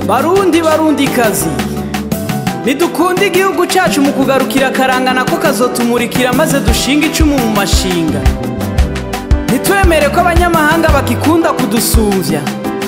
barundi barundi kazi ntidukunde igihugu cyacu mu kugarukira akarangana ko kazotumurikira maze dushinga icumu mu mashinga ntitwemere ko abanyamahanga bakikunda kudusumvya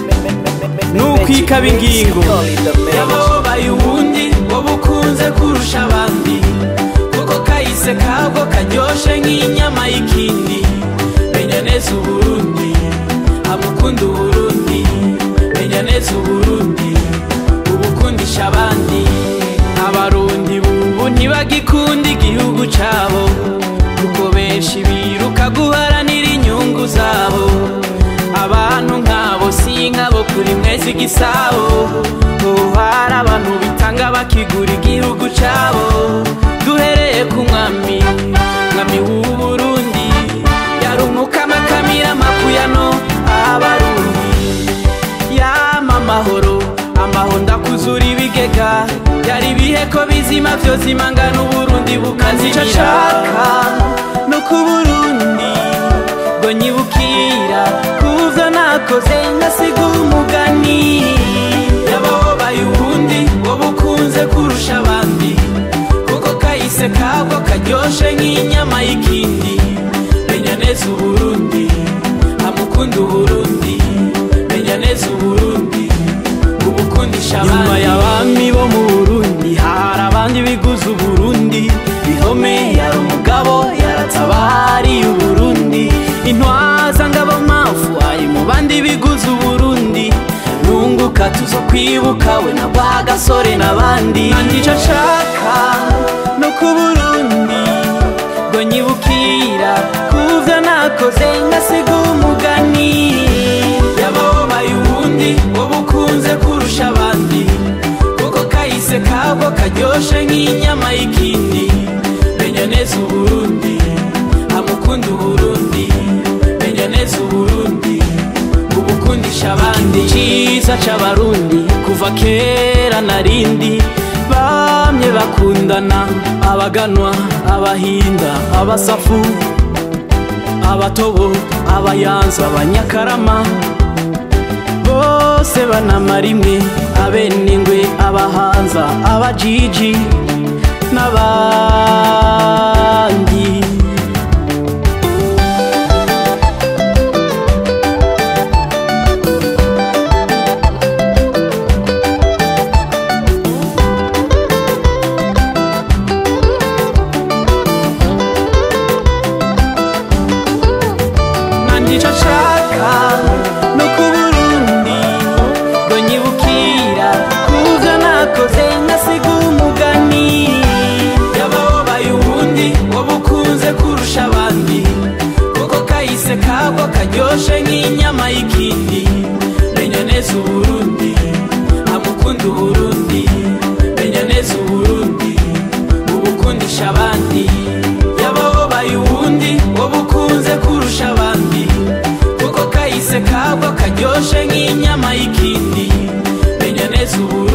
nukwikaba ingingo yababaye ubundi wowe ukunze kurusha abandi kuko kahise kabwo karyoshe nk'inyama y'ikindi menya neza uburundi amukunda uburundi menya neza uburundi ubukundisha abandi abarundi bubu ntibagikunda igihugu cabo kuko benshi biruka guharanira inyungu zabo abantu nk'abo si nk'abo kuri mwezi igisabo ubu hari abantu bitanga bakigura igihugu cabo duhereye ku mwami mwami w'uburundi yarumukama akamira amakuyano abarundi yama amahoro amaho ndakuzura ibigega byari ibihe ko bizima vyose imangana uburundi bukazica shaka no ku burundi ngo nyibukira kuvyo nakoze ngasiga umugani yababaye ubundi wowe ukunze kurusha abandi kuko kahise kabwo karyoshe nk'inyama y'ikindi menya neza uburundi amukunda uburundi menya neza uburundi ubukundisha abandi nyuma y'abami bo mu burundi hari abandi biguze uburundi bihome yari umugabo yaratabariye uburundi intwaza ngabo mafu ari mu bandi biguze uburundi nunguka tuzo kwibuka we na bwa gasore n'abandi nandico nshaka no ku burundi ngo nyibukira kuvyo nakoze ngasiga umugani yababaye ubundi wowe ukunze kurusha abandi kuko kahise kabwo karyoshe nk'inyama y'ikindi menya neza uburundi amukunda uburundi menya neza uburundi ubukundisha abandi ciza c'abarundi kuva kera narindi bamye bakundana abaganwa abahinda abasafu abatobo abayanza abanyakarama bose banamara imwe abenengwe abahanza abajiji n'abandi nandico nshaka no ku burundi ngo nyibukira kuvyo nakoze ngasiga umugani yababaye ubundi wowe ukunze kurusha abandi kuko kahise kabwo karyoshe nk'inyama y'ikindi menya neza uburundi amukunda uburundi menya neza uburundi ubukundisha abandi yababaye ubundi wowe ukunze kurusha abandi kuko kahise kabwo karyoshe nk'inyama y'ikindi menya neza uburundi